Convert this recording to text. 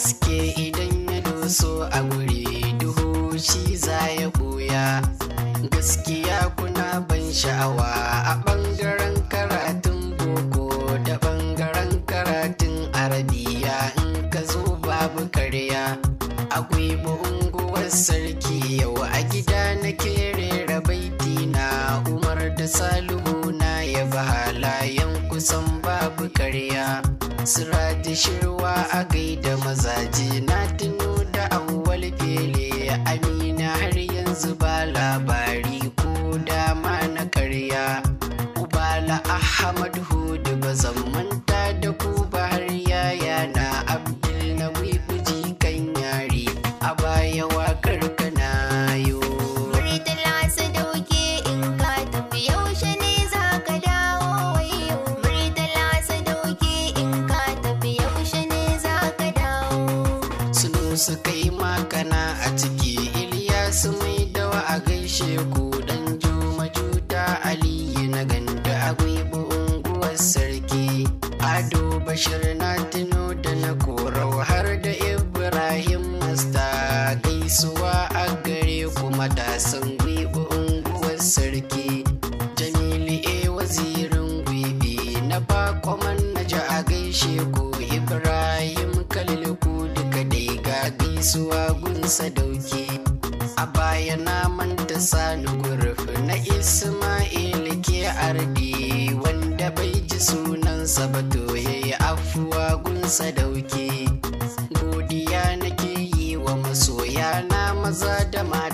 haske idan ya doso a guri duhu shi za ya buya gaskiya kuna ban sha'awa a ɓangaren karatun boko da ɓangaren karatun arabiya in ka zo babu karya akwai unguwar sarki yau a gida na rera baiti na umar da salihu na ya halayen kusan babu karya sira da shirwa a gaida mazaje na tuno da awwal fele amina har yanzu ba labari ko dama na karya ubala ahmad hudu ba zan manta da ku ba har yaya na abdul na wibuji kan yari a baya wakar kana yo Murtala sadauke in ka tafi yaushe ne za ka dawo wayo Murtala sadauke in ka tafi yaushe ne za ka dawo sunu su kai makana a ciki Iliyasu mai dawa a gaishe ku dan juma juta aliyu na ganda a gwibu unguwar sarki ado bashir na tuno da na korau har da ibrahim masta gaisuwa a gare ku matasan gwibu unguwar sarki jamilu e wazirin gwibi na bakwaman na ji a gaishe ku ibrahim kalil ku duka dai ga gaisuwa gunsa dauki a baya na manta sani gurfi na isma'il ke ardi wanda bai ji sunansa ba to yayi afuwa gunsa dauki godiya nake yi wa masoya na maza da mata